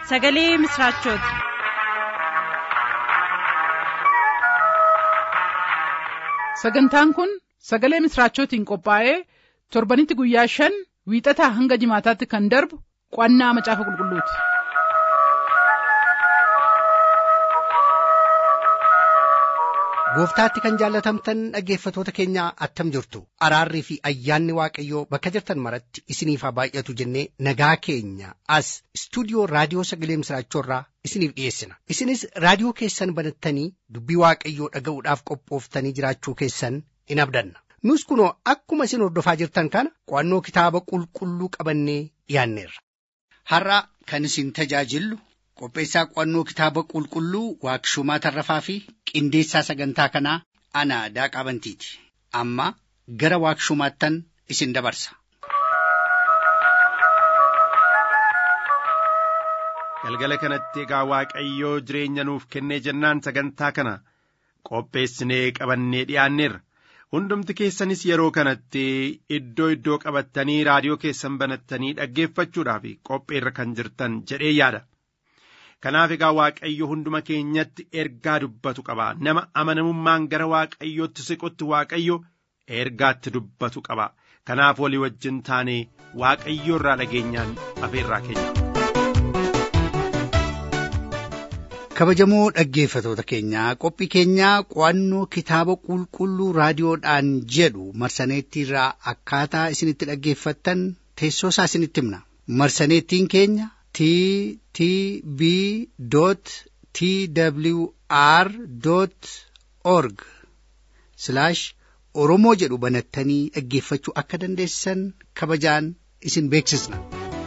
sagalee misiraachooti. sagantaan kun sagalee misiraachootiin qophaa'ee torbanitti guyyaa shan wiixataa hanga jimaataatti kan darbu qo'annaa macaafa qulqulluuti. gooftaatti kan jaallatamtan dhaggeeffatoota keenya attam jirtu araarrii fi ayyaanni waaqayyoo bakka jirtan maratti isiniif haa baay'atu jennee nagaa keenya as istuudiyoo raadiyoo sagalee misiraachoorraa isiniif dhiyeessina isinis raadiyoo keessan banattanii dubbii waaqayyoo dhaga'uudhaaf qophooftanii jiraachuu keessan in abdanna nus kunoo akkuma isin hordofaa jirtan kana qo'annoo kitaaba qulqulluu qabannee dhiyaanneerra. har'a kan isin tajaajillu qopheessaa qo'annoo kitaaba qulqulluu waaqshumaa tarrafaa fi qindeessaa sagantaa kanaa ana daaqaa bantiiti amma gara waaqshumaattan isin dabarsa. galgala kanatti egaa waaqayyoo jireenya nuuf kennee jennaan sagantaa kana qopheessinee qabannee dhiyaanneerra hundumti keessanis yeroo kanatti iddoo iddoo qabattanii raadiyoo keessan banattanii dhaggeeffachuudhaaf qopheerra kan jirtan jedhee yaada. kanaaf egaa waaqayyo hunduma keenyatti ergaa dubbatu qaba nama amanamummaan gara waaqayyootti siqutti waaqayyo ergaatti dubbatu qaba kanaaf walii wajjin taane waaqayyo irraa dhageenyaan afeerraa keenya. kabajamoo dhaggeeffatoota keenyaa qophii keenyaa qo'annoo kitaaba qulqulluu raadiyoodhaan jedhu marsaneettiirraa akkaataa isinitti dhaggeeffattan teessoo isaa isinitti himna marsaneettiin keenya t t b t w r org oromoo jedhu banattanii dhaggeeffachuu akka dandeessan kabajaan isin beeksisna.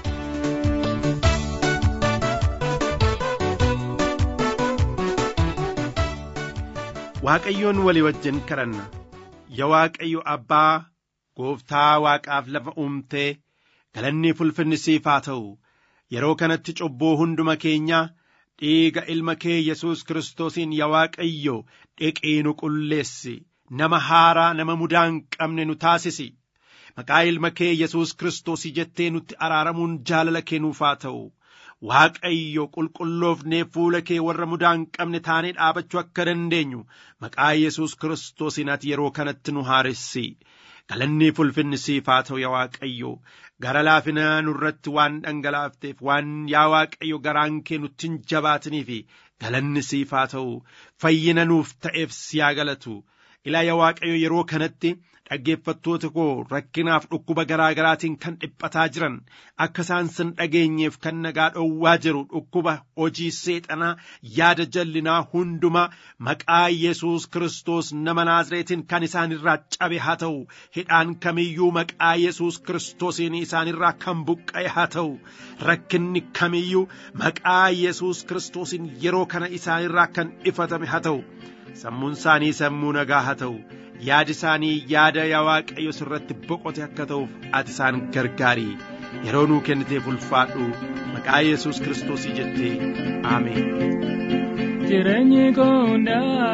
waaqayyoon walii wajjin kadhanna yaa waaqayyo abbaa gooftaa waaqaaf lafa uumtee galanni ulfinni siif haa ta'u yeroo kanatti cubbuu hunduma keenyaa dhiiga ilma kee yesus kiristoosiin yaa waaqayyo dhiqii nu qulleessi nama haaraa nama mudaa hin qabne nu taasisi maqaa ilma kee yesus kiristoosii jettee nutti araaramuun jaalala kee nuuf haa ta'u waaqayyo qulqulloofnee fuula kee warra mudaa hin qabne taanee dhaabachuu akka dandeenyu maqaa yesus kiristoosiin ati yeroo kanatti nu haaressi galanni ulfinni siif haa ta'u yaa waaqayyo gara laafina nurratti waan dhangalaafteef waan yaa waaqayyo garaan kee nutti hin jabaatiniif galanni siif haa ta'u fayyina nuuf ta'eef siyaa galatu ilaa yaa waaqayyo yeroo kanatti dhaggeeffattoota koo rakkinaaf dhukkuba garaa garaatiin kan dhiphataa jiran akka isaan sin dhageenyeef kan nagaa dhowwaa jiru dhukkuba hojii seexanaa yaada jallinaa hundumaa maqaa yesus kiristoos nama naazreetiin kan isaan irraa cabe haa ta'u hidhaan kamiyyuu maqaa yesus kiristoosiin isaan irraa kan buqqa'e haa ta'u rakkinni kamiyyuu maqaa yesus kiristoosiin yeroo kana isaan irraa kan ifatame haa ta'u sammuun isaanii sammuu nagaa haa ta'u yaadi isaanii yaada yaa waaqayyo sirratti boqote akka ta'uuf ati isaan gargaari yeroo nuu kenniteef ulfaadhu maqaa yesus kiristoosii jettee aameen. Jireenyi koondaa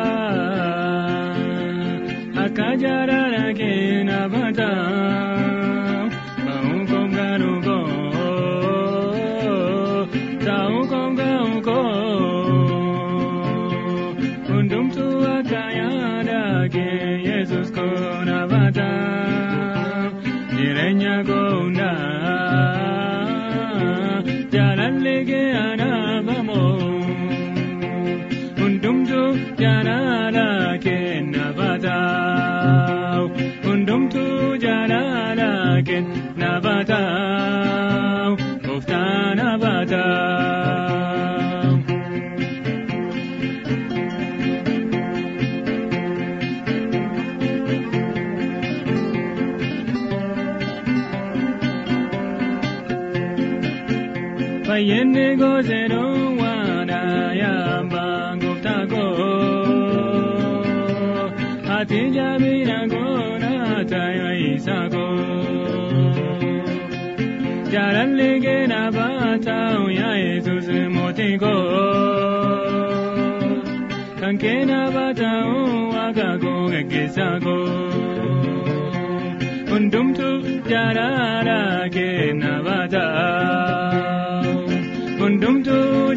akka jaalala kee na bata ba'uu koom gaanu koo taa'uu koom gaa'u koo hundumtuu akka yaada kee yesus koona bata jireenya koondaa jaalalli kee anaabamoo. hundumtu jaalala kenna bataa'u hundumtu jaalala kenna bataa'u gooftaan bataa'u. Fayyinni goseedoo waan ayyaambaa gooftaa koo ati jaabina goona tayo isaa koo jaalalli keena baataa'u yaa yesus mootii koo kan keena baataa'u waaqa koo geggeessaa koo hundumtu jaalala keena baataa'u hundumtu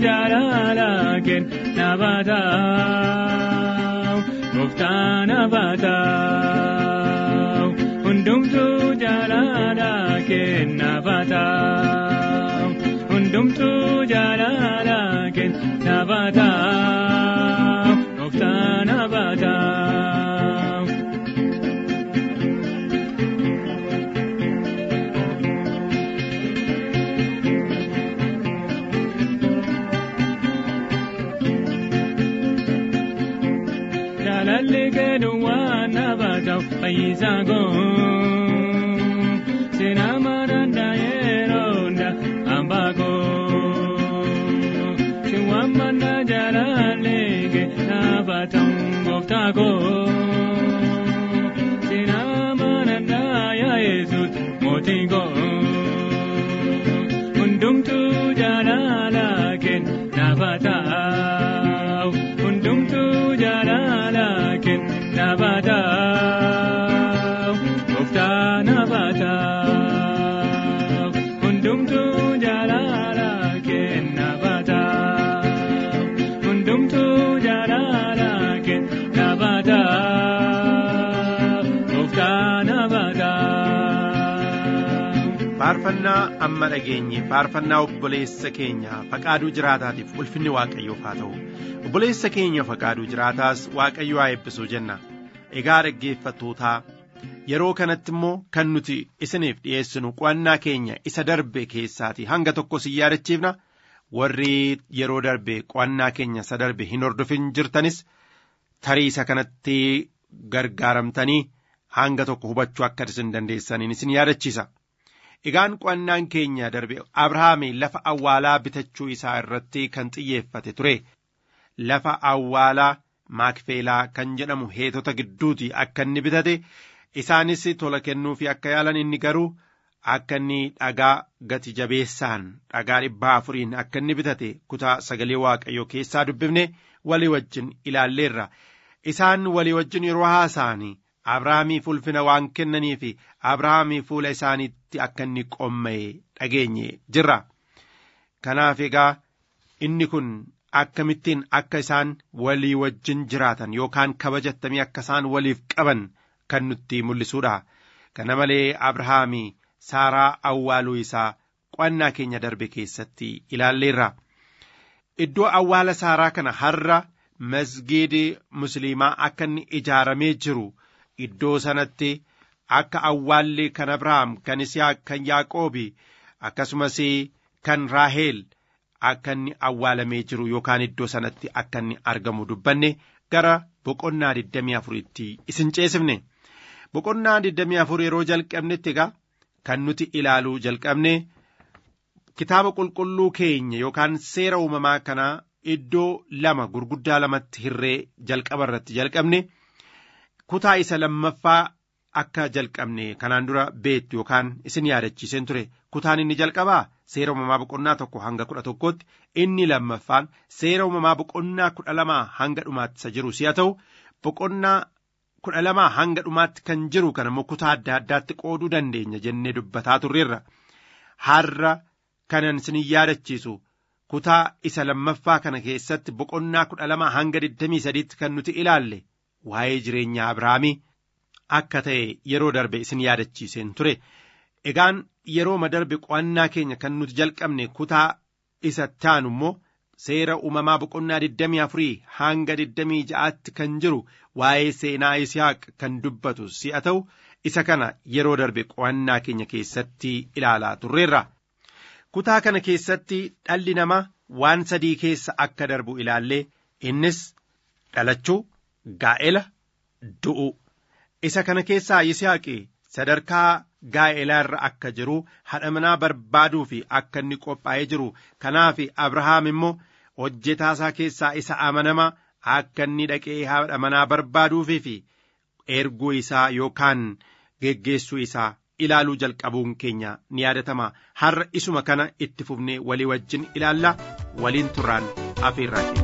gooftaan abaataa'u hundumtuu jaalala kenna abaataa'u hundumtuu jaalala kenna abaataa'u gooftaan abaataa'u. Jaalalli keeduu waan abaataa'u fayyisaa koo seenaa maranda yeroo hunda hambaa koo si waan manna jaalalli kee abaataa'u gooftaa koo seenaa maranda yaa yesuus mootii koo hundumtuu jaalala kenna abaataa'u hundumtuu jaalala kenna abaataa'u gooftaan abaataa'u hundumtuu jaalala kenna abaataa'u hundumtuu jaalala kenna abaataa'u gooftaan abaataa'u. faarfannaa amma dhageenye faarfannaa obboleessa keenya faqaaduu jiraataatiif ulfinni waaqayyoof haa ta'u obboleessa keenya faqaaduu jiraataas waaqayyo haa eebbisuu jenna egaa dhaggeeffattootaa yeroo kanatti immoo kan nuti isiniif dhi'eessinu qo'annaa keenya isa darbe keessaatii hanga tokko si yaadachiifna warri yeroo darbe qo'annaa keenya isa darbe hin hordofin jirtanis tarii isa kanatti gargaaramtanii hanga tokko hubachuu akka isin dandeessaniin isin yaadachiisa. Egaan qo'annaan keenya darbe Abrahaam lafa awwaalaa bitachuu isaa irratti kan xiyyeeffate ture. Lafa awwaalaa maakfeelaa kan jedhamu heetota gidduuti akka inni bitate isaanis tola kennuufi akka yaalan inni garuu akka inni dhagaa gati jabeessaan dhagaa dhibbaa afuriin akka inni bitate kutaa sagalee waaqayyoo keessaa dubbifne walii wajjin ilaalleerra. Isaan walii wajjin yeroo haasa'anii Abrahaamiif ulfina waan kennaniif Abrahaamii fuula isaaniitti akka inni qomma'e dhageenye jirra. Kanaaf egaa inni kun akkamittiin akka isaan walii wajjin jiraatan yookaan kabajattamii akka isaan waliif qaban kan nutti mul'isuudha. Kana malee Abrahaamii Saaraa awwaaluu isaa qo'annaa keenya darbe keessatti ilaalleerra. Iddoo awwaala Saaraa kana har'a masgiidi musliimaa akka inni ijaaramee jiru. Iddoo sanatti akka awwaalli kan Abrahaam kan Isiyaaq kan Yaaqoobi akkasumas kan Raaheel akka inni awwaalamee jiru yookaan iddoo sanatti akka inni argamu dubbanne gara boqonnaa 24tti isin ceesifne. Boqonnaa 24 yeroo jalqabnetti egaa kan nuti ilaaluu jalqabne kitaaba qulqulluu keenya yookaan seera uumamaa kanaa iddoo lama gurguddaa lamatti hirree jalqaba irratti jalqabne. kutaa isa lammaffaa akka jalqabne kanaan dura beektu yookaan isin yaadachiiseen ture kutaan inni jalqabaa seera uumamaa boqonnaa tokko hanga kudha tokkotti inni lammaffaan seera uumamaa boqonnaa kudha lamaa hanga dhumaatti isa jiru si'a ta'u boqonnaa kudha lamaa hanga dhumaatti kan jiru kana immoo kutaa adda addaatti qooduu dandeenya jennee dubbataa turreerra har'a kanan isin yaadachiisu kutaa isa lammaffaa kana keessatti boqonnaa kudha lamaa hanga digdamii sadiitti kan nuti ilaalle waa'ee jireenya Abrahaamii akka ta'e yeroo darbe isin yaadachiiseen ture. Egaan yeroo darbe qo'annaa keenya kan nuti jalqabne kutaa isa taanu immoo seera uumamaa boqonnaa 24 hanga 26tti kan jiru waa'ee seenaa Isihaaq kan dubbatu si'a ta'u isa kana yeroo darbe qo'annaa keenya keessatti ilaalaa turreerra. Kutaa kana keessatti dhalli namaa waan sadii keessa akka darbu ilaallee innis dhalachuu. Gaa'ela du'u isa kana keessaa Yisihaaqi sadarkaa gaa'elaa irra akka jiru haadha manaa barbaaduu fi akka inni qophaa'ee jiru kanaaf Abrahaam immoo hojjetaasaa keessaa isa amanamaa akka inni dhaqee haadha manaa barbaaduufii fi erguu isaa yookaan geggeessuu isaa ilaaluu jalqabuun keenya ni yaadatama har'a isuma kana itti fufnee walii wajjin ilaalla waliin turraan afeerraa keenya.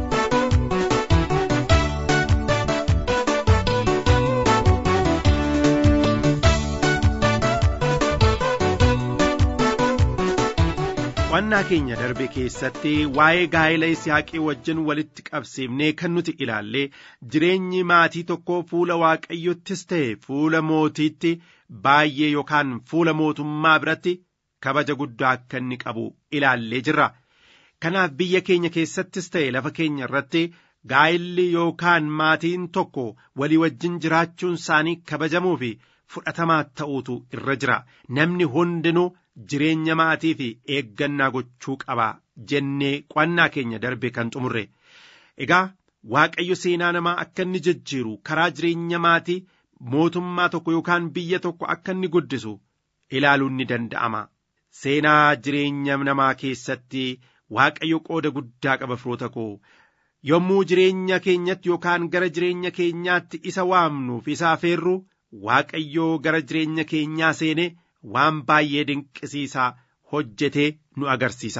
Qo'annaa keenya darbe keessatti waa'ee gaa'ela Isihaaqii wajjin walitti qabsiifnee kan nuti ilaalle jireenyi maatii tokkoo fuula waaqayyottis ta'e fuula mootiitti baay'ee yookaan fuula mootummaa biratti kabaja guddaa akka inni qabu ilaallee jirra. Kanaaf biyya keenya keessattis ta'e lafa keenya irratti gaa'illi yookaan maatiin tokko walii wajjin jiraachuun isaanii kabajamuu fi fudhatamaa ta'uutu irra jira. Namni hundinuu jireenya maatii fi eeggannaa gochuu qaba jennee qo'annaa keenya darbe kan xumurre. Egaa Waaqayyo seenaa namaa akka inni jijjiiru karaa jireenya maatii mootummaa tokko yookaan biyya tokko akka inni guddisu ilaaluun ni danda'ama. Seenaa jireenya namaa keessatti Waaqayyo qooda guddaa qaba firoota koo. Yommuu jireenya keenyatti yookaan gara jireenya keenyaatti isa waamnuuf isa afeerru Waaqayyoo gara jireenya keenyaa seene waan baay'ee dinqisiisaa hojjetee nu agarsiisa.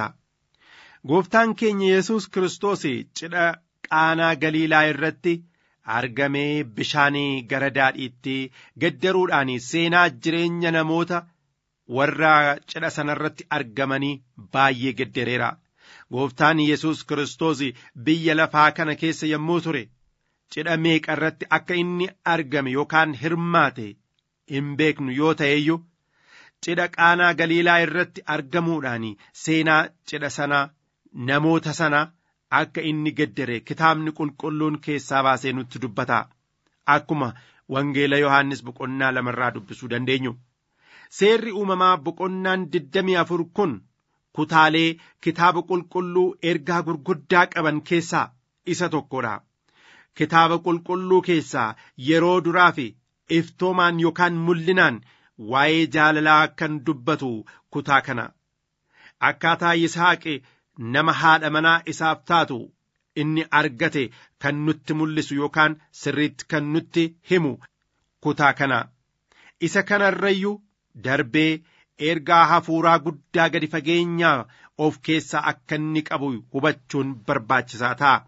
Gooftaan keenya Yesuus Kiristoos cidha qaanaa galiilaa irratti argamee bishaanii gara daadhiitti gaddaruudhaan seenaa jireenya namoota warra cidha sanarratti argamanii baay'ee gaddareera. Gooftaan Yesuus Kiristoos biyya lafaa kana keessa yommuu ture cidha meeqa irratti akka inni argame yookaan hirmaate hin beeknu yoo ta'eyyuu cidha qaanaa galiilaa irratti argamuudhaan seenaa cidha sanaa namoota sana akka inni gaddare kitaabni qulqulluun keessaa baasee nutti dubbata akkuma wangeela yohaannis boqonnaa lamarraa dubbisuu dandeenyu seerri uumamaa boqonnaan digdamii afur kun kutaalee kitaaba qulqulluu ergaa gurguddaa qaban keessaa isa tokkodha kitaaba qulqulluu keessaa yeroo duraa fi iftoomaan yookaan mul'inaan waa'ee jaalalaa kan dubbatu kutaa kana akkaataa yisaaqi nama haadha manaa isaaf taatu inni argate kan nutti mul'isu yookaan sirriitti kan nutti himu kutaa kana isa kanarrayyuu darbee ergaa hafuuraa guddaa gadi fageenyaa of keessaa akka inni qabu hubachuun barbaachisaa ta'a.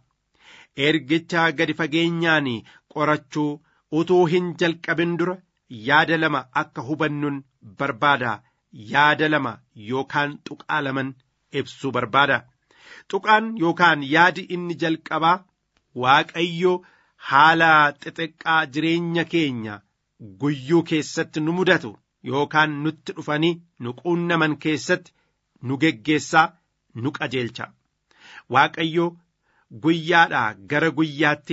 Ergicha gadi fageenyaan qorachuu utuu hin jalqabin dura yaada lama akka hubannuun barbaada yaada lama yookaan tuqaa laman ibsuu barbaada tuqaan yookaan yaadi inni jalqabaa waaqayyo haala xixiqqaa jireenya keenya guyyuu keessatti nu mudatu yookaan nutti dhufanii nu quunnaman keessatti nu geggeessaa nu qajeelcha waaqayyo guyyaadhaa gara guyyaatti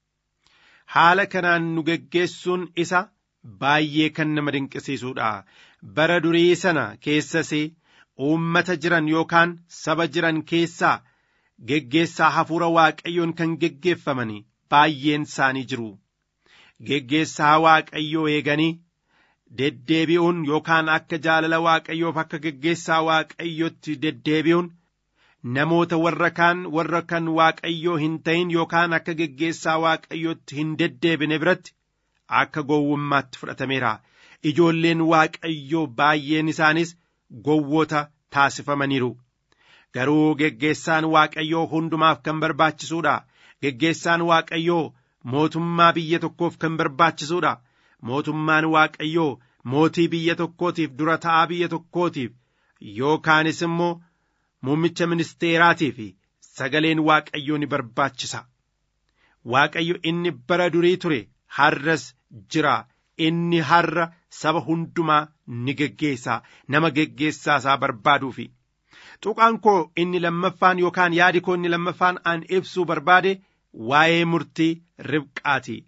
haala kanaan nu geggeessuun isa baay'ee kan nama dinqisiisuudha bara durii sana keessas uummata jiran yookaan saba jiran keessaa geggeessaa hafuura waaqayyoon kan geggeeffaman baay'een isaanii jiru geggeessaa waaqayyoo eeganii deddeebi'uun yookaan akka jaalala waaqayyoof akka geggeessaa waaqayyotti deddeebi'uun namoota warra kaan warra kan waaqayyoo hin ta'in yookaan akka geggeessaa waaqayyootti hin deddeebine biratti akka gowwummaatti fudhatameera ijoolleen waaqayyoo baay'een isaanis gowwoota taasifamaniiru garuu geggeessaan waaqayyoo hundumaaf kan barbaachisuudha geggeessaan waaqayyoo mootummaa biyya tokkoof kan barbaachisuudha mootummaan waaqayyoo mootii biyya tokkootiif dura ta'aa biyya tokkootiif yookaanis immoo muummicha ministeeraatiif sagaleen waaqayyoo ni barbaachisa waaqayyo inni bara durii ture har'as jira inni har'a saba hundumaa ni geggeessa nama geggeessaa isaa barbaaduufi tuqaan koo inni lammaffaan yookaan yaadi koo inni lammaffaan an ibsuu barbaade waa'ee murtii ribqaati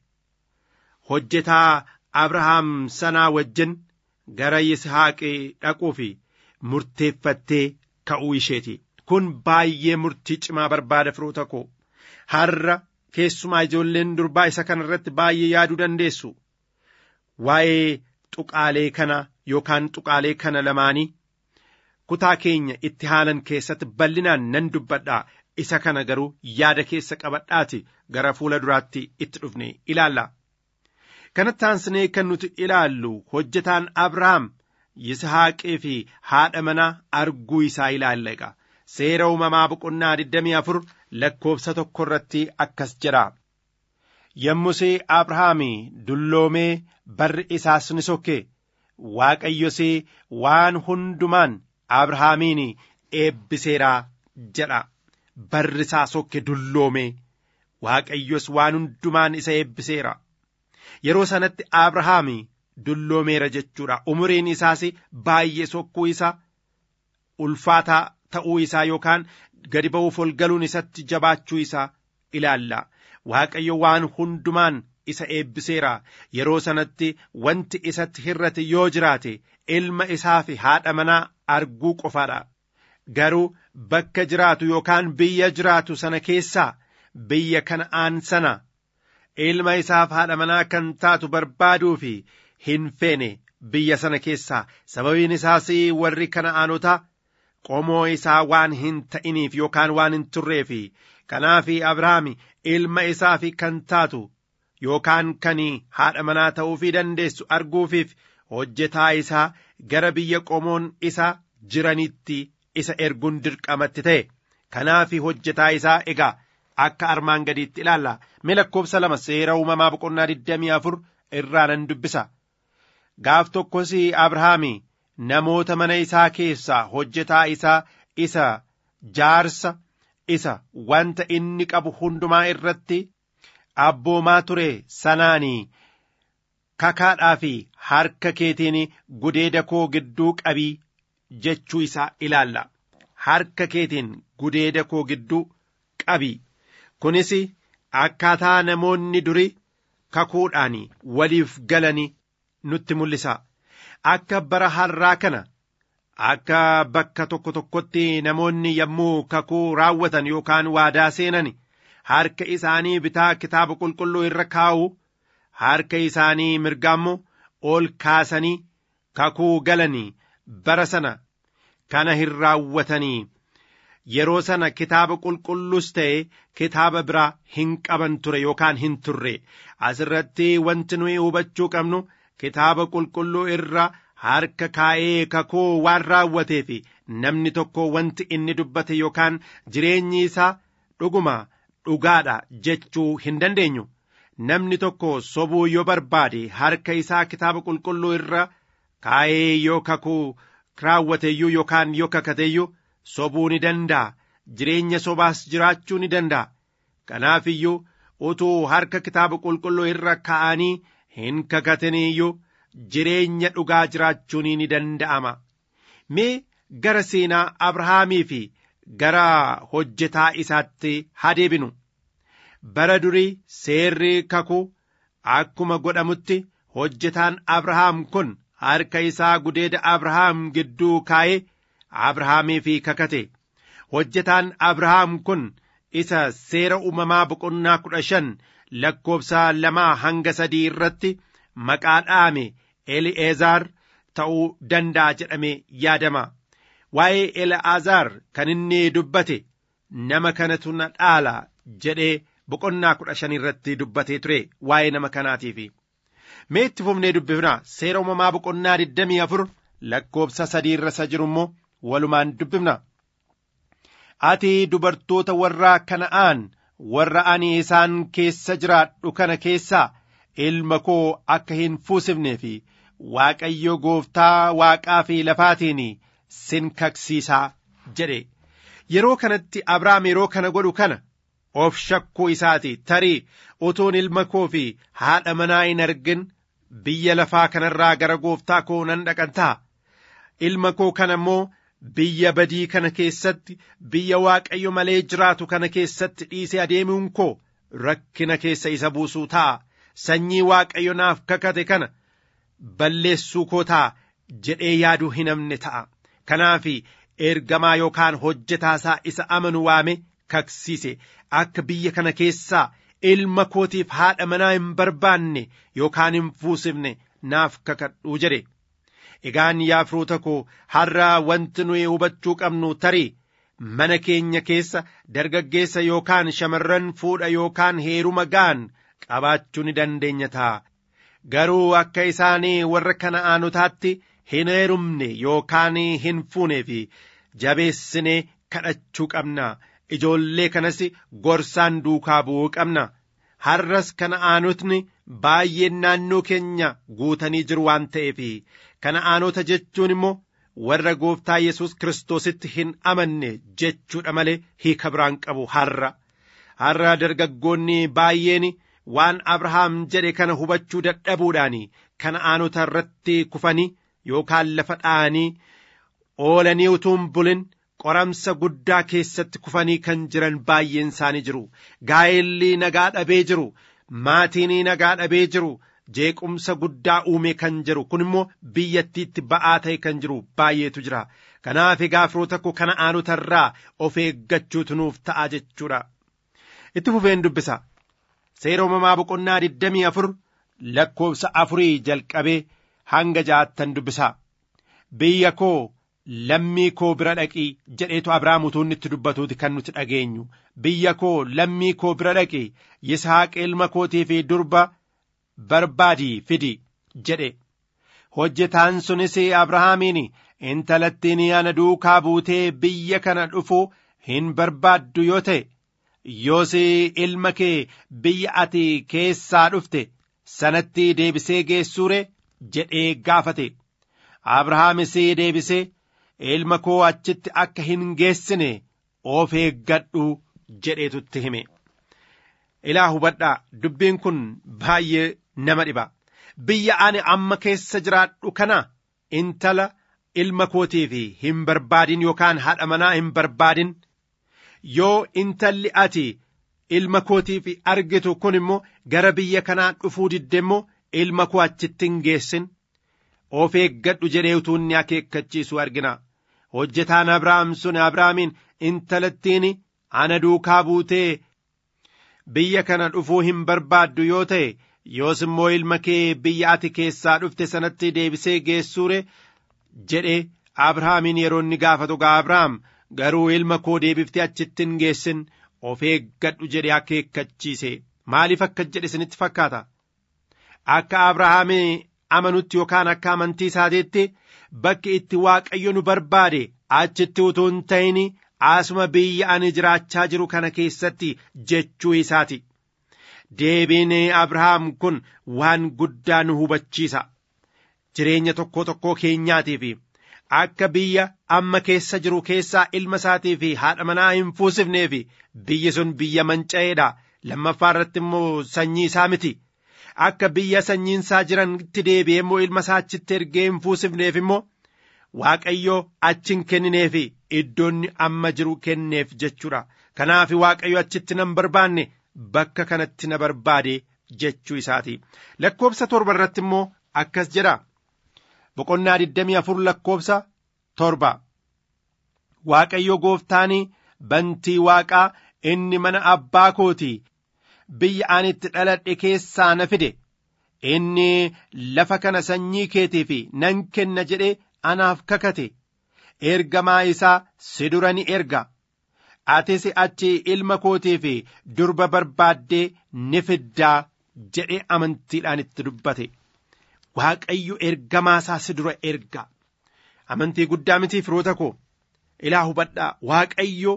hojjetaa abrahaam sanaa wajjin gara yishaaqii dhaquufi murteeffattee ka'uu isheeti kun baay'ee murtii cimaa barbaada firoota koo har'a keessumaa ijoolleen durbaa isa kana irratti baay'ee yaaduu dandeessu waa'ee tuqaalee kana yookaan tuqaalee kana lamaanii kutaa keenya itti haalan keessatti bal'inaan nan dubbadhaa isa kana garuu yaada keessa qabadhaati gara fuula duraatti itti dhufne ilaalla. kanatti aansinee kan nuti ilaallu hojjetaan abrahaam yisahaaqee fi haadha manaa arguu isaa ilaalla egaa seera uumamaa boqonnaa 24 lakkoofsa tokko irratti akkas jedha yommusee abrahaam dulloomee barri isaas ni sokke waaqayyosee waan hundumaan abrahaamiin eebbiseeraa jedha barri isaa sokke dulloome waaqayyos waan hundumaan isa eebbiseera yeroo sanatti abrahaami dulloomeera jechuudha umuriin isaas baay'ee sokkuu isa ulfaataa ta'uu isaa yookaan gadi ba'uuf ol galuun isatti jabaachuu isaa ilaalla waaqayyo waan hundumaan isa eebbiseera yeroo sanatti wanti isatti hirrate yoo jiraate ilma isaa fi haadha manaa arguu qofaadha garuu bakka jiraatu yookaan biyya jiraatu sana keessaa biyya kana'aan sana ilma isaaf haadha manaa kan taatu barbaaduu fi hin feene biyya sana keessaa sababiin isaas warri kana'aanotaa qomoo isaa waan hin ta'iniif yookaan waan hin turreef kanaaf abrahaam ilma isaaf kan taatu yookaan kan haadha manaa ta'uufii dandeessu arguufiif hojjetaa isaa gara biyya qomoon isa jiranitti isa erguun dirqamatti ta'e kanaaf hojjetaa isaa egaa akka armaan gadiitti ilaalla mee lakkoofsa lama seera uumamaa boqonnaa 24 irraa nan dubbisa gaaf tokkos abrahaami namoota mana isaa keessaa hojjetaa isaa isa jaarsa isa wanta inni qabu hundumaa irratti abboomaa ture sanaanii kakaadhaa fi harka keetiin gudeeda koo gidduu qabii jechuu isaa ilaalla harka keetiin gudeeda koo gidduu qabii kunis akkaataa namoonni duri kakuudhaan waliif galanii nutti mul'isa akka bara har'aa kana akka bakka tokko tokkotti namoonni yommuu kakuu raawwatan yookaan waadaa seenan harka isaanii bitaa kitaaba qulqulluu irra kaa'u harka isaanii mirgaammoo ol kaasanii kakuu galanii bara sana kana hin raawwatanii yeroo sana kitaaba qulqulluus ta'e kitaaba biraa hin qaban ture yookaan hin turre asirratti wanti nuyi hubachuu qabnu kitaaba qulqulluu irra harka kaa'ee kakuu waan raawwateef namni tokko wanti inni dubbate yookaan jireenyi isaa dhuguma dhugaadha jechuu hin dandeenyu namni tokko sobuu yoo barbaade harka isaa kitaaba qulqulluu irra kaa'ee yoo kakuu raawwateeyyuu yookaan yoo kakateeyyuu sobuu ni danda'a jireenya sobaas jiraachuu ni danda'a kanaaf iyyuu utuu harka kitaaba qulqulluu irra kaa'anii hin kakatiniiyyuu jireenya dhugaa jiraachuun ni danda'ama mee gara seenaa abrahaamii fi gara hojjetaa isaatti haa deebinu bara durii seerri kakuu akkuma godhamutti hojjetaan abrahaam kun harka isaa gudeeda abrahaam gidduu kaa'ee abrahaamii fi kakate hojjetaan abrahaam kun isa seera uumamaa boqonnaa kudha shan lakkoobsa lamaa hanga sadii irratti maqaa dhaame eli'eezaar ta'uu danda'a jedhame yaadama waa'ee eli'aazaar kan inni dubbate nama kanatu na dhaala jedhee boqonnaa kudha shan irratti dubbatee ture waa'ee nama kanaatiif mee itti fufnee dubbifna seera uumamaa boqonnaa digdamii afur lakkoobsa sadii irra isa jiru immoo walumaan dubbifna ati dubartoota warra kana'aan warra ani isaan keessa jiraadhu kana keessaa ilma koo akka hin fuusifnee fi waaqayyo gooftaa waaqaa fi lafaatiin sin kaksiisaa jedhe yeroo kanatti abrahaam yeroo kana godhu kana of shakkuu isaati tarii utuun ilma koo fi haadha manaa hin argin biyya lafaa kanarraa gara gooftaa koo nan dhaqan ta'a ilma koo kana immoo biyya badii kana keessatti biyya waaqayyo malee jiraatu kana keessatti dhiisee adeemuun koo rakkina keessa isa buusuu ta'a sanyii waaqayyo naaf kakate kana balleessuu koo ta'a jedhee yaaduu hin amne ta'a kanaaf ergamaa yookaan hojjetaasaa isa amanu waame kaksiise akka biyya kana keessaa ilma kootiif haadha manaa hin barbaanne yookaan hin fuusifne naaf kakadhuu jedhe egaan yaa firoota koo har'a wanti nuyi hubachuu qabnu tarii mana keenya keessa dargaggeessa yookaan shamarran fuudha yookaan heeruma ga'an qabaachuu ni dandeenya ta'a garuu akka isaanii warra kana'aanotaatti hin heerumne yookaan hin fuunee fi jabeessinee kadhachuu qabna ijoollee kanas gorsaan duukaa bu'uu qabna har'as kana'aanotni baay'een naannoo keenya guutanii jiru waan ta'eef kana'aanota jechuun immoo warra gooftaa yesus kiristoositti hin amanne jechuudha malee hiika biraan qabu har'a har'a dargaggoonni baay'een waan abrahaam jedhe kana hubachuu dadhabuudhaan kana'aanota irratti kufanii yookaan lafa dha'anii oolanii utuun bulin qoramsa guddaa keessatti kufanii kan jiran baay'een isaanii jiru gaa'elli nagaa dhabee jiru maatiin nagaa dhabee jiru jeequmsa guddaa uume kan jiru kun immoo biyyattiitti ba'aa ta'e kan jiru baay'eetu jira kanaaf egaa firoota koo kana'aanota irraa of eeggachuutu nuuf ta'a jechuudha itti fufeen dubbisa seera uumamaa boqonnaa 24 lakkoofsa afurii jalqabee hanga ja'attan dubbisa biyya koo lammii koo bira dhaqii jedheetu abrahaam utuu inni itti dubbatuuti kan nuti dhageenyu biyya koo lammii koo bira dhaqi yisaaq ilma kootii fi durba barbaadii fidi jedhe hojjetaan sunis abrahaamiin intalattiin ana duukaa buutee biyya kana dhufu hin barbaaddu yoo ta'e yoos ilma kee biyya ati keessaa dhufte sanatti deebisee geessuure jedhee gaafate abrahaamis deebisee ilma koo achitti akka hin geessine of eeggadhu jedheetutti hime ilaa hubadhaa dubbiin kun baay'ee nama dhiba biyya ani amma keessa jiraadhu kana intala ilma kootiif hin barbaadin yookaan haadha manaa hin barbaadin yoo intalli ati ilma kootiif argitu kun immoo gara biyya kanaa dhufuu didde immoo ilma koo achitti hin geessin of eeggadhu jedhee utuu inni akeekkachiisu argina hojjetaan abrahaam sun abrahaamiin intalattiin ana duukaa buutee biyya kana dhufuu hin barbaaddu yoo ta'e yoos immoo ilma kee biyya ati keessaa dhufte sanatti deebisee geessuure jedhe abrahaamiin yeroo inni gaafatu gaa abrahaam garuu ilma koo deebiftee achitti hin geessin of eeggadhu jedhe akeekkachiise maaliif akka jedhe isinitti fakkaata akka abrahaamii amanutti yookaan akka amantii isaateetti bakki itti waaqayyo nu barbaade achitti utuu hin ta'in asuma biyya ani jiraachaa jiru kana keessatti jechuu isaati deebiin abrahaam kun waan guddaa nu hubachiisa jireenya tokko tokkoo keenyaatiif akka biyya amma keessa jiru keessaa ilma isaatii fi haadha manaa hin fuusifneef biyyi sun biyya manca'eedha lammaffaa irratti immoo sanyii isaa miti akka biyya sanyiin isaa jiranitti deebi'ee immoo ilma isaa achitti ergee hin fuusifneef immoo waaqayyo achi hin kennineef iddoonni amma jiru kenneef jechuudha kanaaf waaqayyo achitti nan barbaanne bakka kanatti na barbaade jechuu isaati lakkoobsa torba irratti immoo akkas jedha boqonnaa 24 lakkoobsa torba waaqayyo gooftaan bantii waaqaa inni mana abbaa kooti biyya ani itti dhaladhe keessaa na fide inni lafa kana sanyii keetiif nan kenna jedhe anaaf kakate ergamaa isaa si dura ni erga atis achi ilma kootiif durba barbaaddee ni fiddaa jedhe amantiidhaan itti dubbate waaqayyo ergamaa isaa si dura erga amantii guddaa miti firoota koo ilaa hubadhaa waaqayyo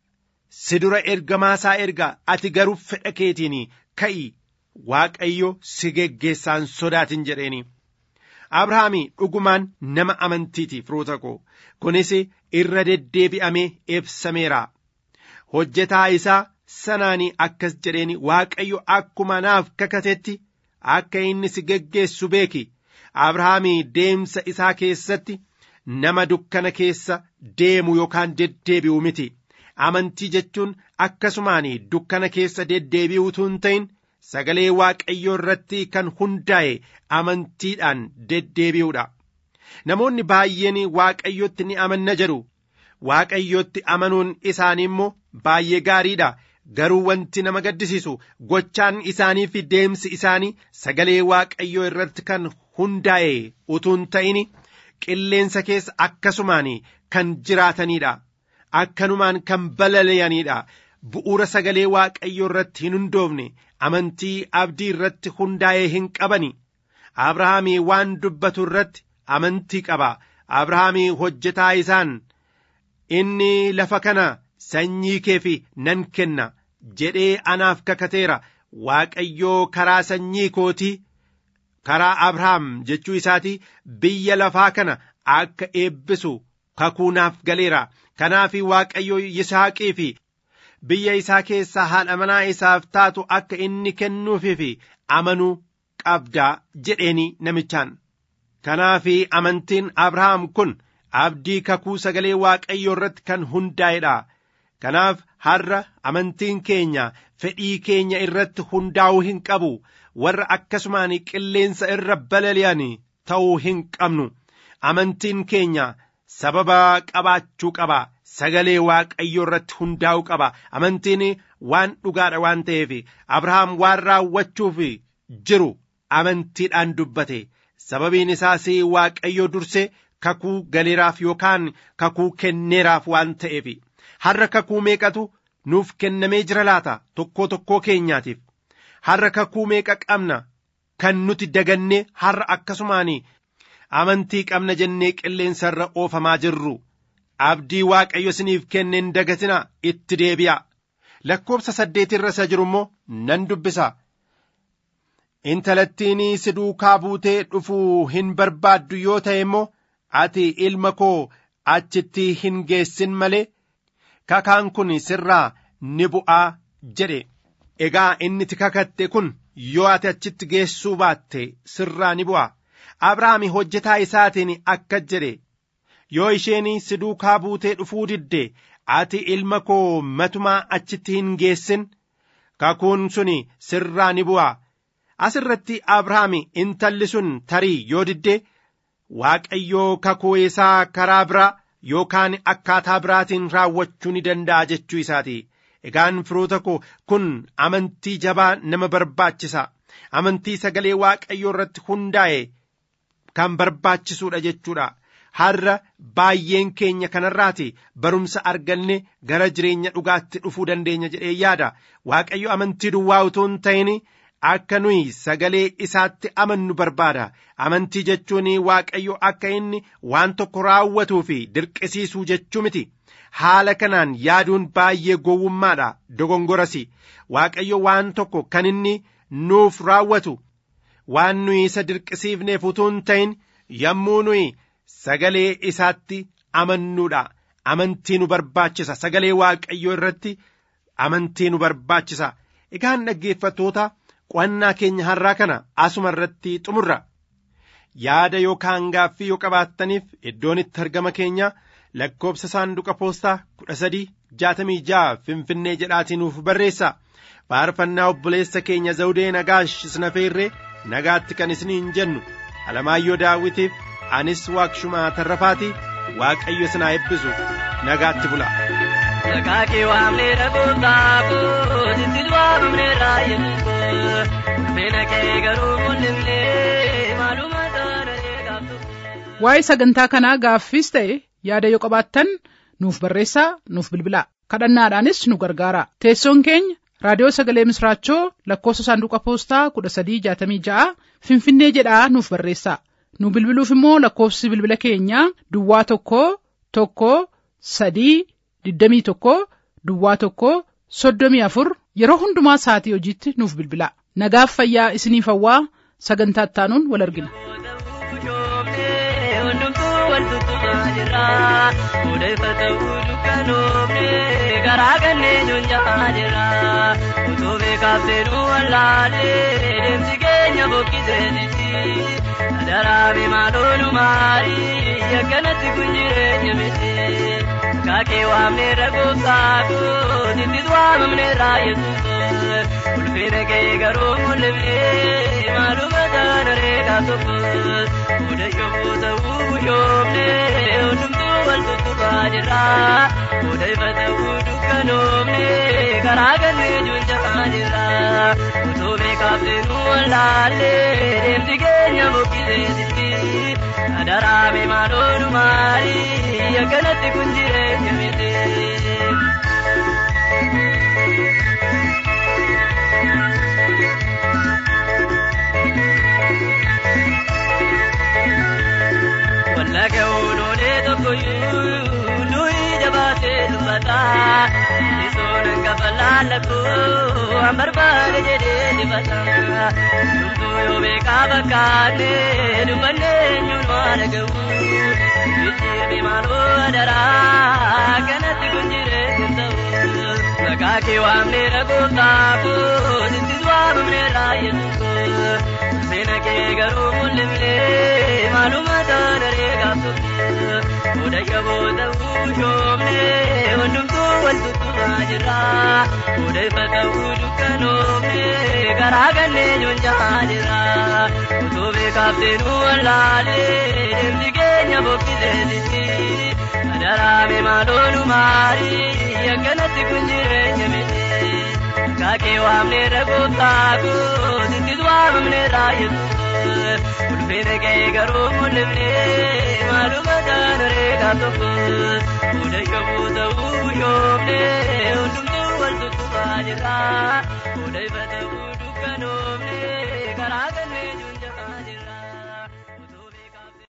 si dura ergamaa isaa erga ati garuu fedha keetiin ka'i waaqayyo si geggeessaan sodaatin jedheeni abrahaami dhugumaan nama amantiiti firoota koo kunis irra deddeebi'amee ibsameera hojjetaa isaa sanaan akkas jedheeni waaqayyo akkuma naaf kakatetti akka inni si geggeessu beeki abrahaami deemsa isaa keessatti nama dukkana keessa deemu yookaan deddeebi'u miti amantii jechuun akkasumaan dukkana keessa deddeebi'uutu hin ta'in sagalee waaqayyoo irratti kan hundaa'e amantiidhaan deddeebi'uudha namoonni baay'een waaqayyotti ni amanna jedhu waaqayyotti amanuun isaanii immoo baay'ee gaariidha garuu wanti nama gaddisiisu gochaan isaanii fi deemsi isaanii sagalee waaqayyoo irratti kan hundaa'e utuu hin ta'in qilleensa keessa akkasumaan kan jiraatanidha akkanumaan kan balali'anidha bu'uura sagalee waaqayyoo irratti hin hundoofne amantii abdii irratti hundaa'ee hin qabani abrahaamii waan dubbatu irratti amantii qaba abrahaamii hojjetaa isaan inni lafa kana sanyii keef nan kenna jedhee anaaf kakateera waaqayyoo karaa sanyii kootii karaa abrahaam jechuu isaati biyya lafaa kana akka eebbisu kakuu naaf galeera kanaaf waaqayyo yisaaqii fi biyya isaa keessaa haadha manaa isaaf taatu akka inni kennuufii fi amanuu qabdaa jedheeni namichaan kanaaf amantiin abrahaam kun abdii kakuu sagalee waaqayyoo irratti kan hundaa'edha kanaaf har'a amantiin keenya fedhii keenya irratti hundaa'uu hin qabu warra akkasumaan qilleensa irra balali'an ta'uu hin qabnu amantiin keenya sababa qabaachuu qaba sagalee waaqayyoo irratti hundaa'uu qaba amantiin waan dhugaadha waan ta'eef abrahaam waan raawwachuuf jiru amantiidhaan dubbate sababiin isaas waaqayyoo durse kakuu galeeraaf yookaan kakuu kenneeraaf waan ta'eef har'a kakuu meeqatu nuuf kennamee jira laata tokkoo tokkoo keenyaatiif har'a kakuu meeqa qabna kan nuti daganne har'a akkasumaan amantii qabna jennee qilleensa irra oofamaa jirru abdii waaqayyo isiniif kenne hin dagatina itti deebi'a lakkoobsa saddeet irra isa jiru immoo nan dubbisa intalattiin si duukaa buutee dhufuu hin barbaaddu yoo ta'e immoo ati ilma koo achitti hin geessin malee kakaan kun sirraa ni bu'aa jedhe egaa inni itti kakatte kun yoo ati achitti geessuu baatte sirraa ni bu'a abrahaam hojjetaa isaatiin akka jedhe yoo isheen si duukaa buutee dhufuu didde ati ilma koo matumaa achitti hin geessin kakuun sun sirraa ni bu'a as irratti abrahaam intalli sun tarii yoo didde waaqayyoo kakuu isaa karaa biraa yookaan akkaataa biraatiin raawwachuu ni danda'a jechuu isaati egaan firoota koo kun amantii jabaa nama barbaachisa amantii sagalee waaqayyoo irratti hundaa'e kan barbaachisuudha jechuudha har'a baay'een keenya kanarraati barumsa arganne gara jireenya dhugaatti dhufuu dandeenya jedhee yaada waaqayyo amantii duwwaa utuu hin ta'in akka nuyi sagalee isaatti amannu barbaada amantii jechuun waaqayyo akka inni waan tokko raawwatuu fi dirqisiisuu jechuu miti haala kanaan yaaduun baay'ee gowwummaadha dogongoras waaqayyo waan tokko kan inni nuuf raawwatu waan nuyi isa dirqisiifneef utuu hin ta'in yommuu nuyi sagalee isaatti amannuudha amantii nu barbaachisa sagalee waaqayyoo irratti amantii nu barbaachisa egaan dhaggeeffattoota qo'annaa keenya har'aa kana asuma irratti xumurra yaada yookaan gaaffii yoo qabaattaniif iddoon itti argama keenya lakkoobsa saanduqa poostaa kudha sadii jaatamii ja'a finfinnee jedhaatii nuuf barreessa faarfannaa obboleessa keenya zawudee nagaash isnafeerree nagaatti kan isiniin jennu alamaayyoo daawwitiif anis waaqshumaa tarrafaati waaqayyo isin haa eebbisu nagaatti bula. Sakaakii waamnee dhabuutaa kootitti waamamnee raayyaa meena kee garuu mul'ifnee maaluma taana eegamtu. Waa'ee sagantaa kanaa gaaffiis ta'e yaada yoo qabaattan nuuf barreessaa nuuf bilbilaa kadhannaadhaanis nu gargaara teessoon keenya raadiyoo sagalee misraachoo lakkoofsa saanduqa poostaa kudha sadii jaatamii ja'a finfinnee jedhaa nuuf barreessaa nu bilbiluuf immoo lakkoofsi bilbila keenyaa duwwaa tokko tokko sadii digdamii tokko duwwaa tokko soddomii afur yeroo hundumaa sa'atii hojiitti nuuf bilbilaa nagaaf fayyaa isiniif hawwaa sagantaa ittaanuun wal argina. garaa kanneen junjaa jira utuu beekaafte nu wallaalee deemsi keenya bokkiseeniti daraame maaloo nu maari akkanatti kun jireenya miti kaakee waamne ragoofsaako tittis waamamne raayyesuus ulfina kee garuu mul'ifne maaluma taana reegaa tokko fuudha yommuu ta'uu guyyoomne hundumtuu wal tuttuqaa jira fuudha ifa ta'uu dukkanoomne karaa kannee junjaa jira utuu beekaafte nu wallaalle deemsi keenya bokkiseesitti daraame maaloo nu maari akkanatti kun jireenya miti. Wallaga ooloolee tokkoyyuu nuyi jabaatee dubbata. Isoon lafa laallatu waan barbaade jedhee dibata hundumtuu yoo beekaa fakkaanne dubbanne eenyuun waa dhaga'u jijjiirri maaloo adaraa kanatti kun jireenya ta'u maqaa kee waamnee dhagooftaako sittis waamamnee raayyetu seena kee garuu mul'ifnee maaluma taanaree gaafatu odayya booda uushoomne hundumtuu waltutumaa jira odayfa ta'uu dukkanoomne karaa gannee nyunjaa jira otoo beekaafteenuu wallaalee deemsi keenya bokkiseesisi adaraame maaloonu maarii akkanatti kun jireenya miti kaakee waamnee dhagooftaako sittis waamamnee raayyetu ulfeena kee garuu mul'ifnee maaluma taanaree gaaf tokko odayya booda uushoomne hundumtuu wal tuttuqaa jira odayfa ta'uu dukkanoomne karaa gannee junja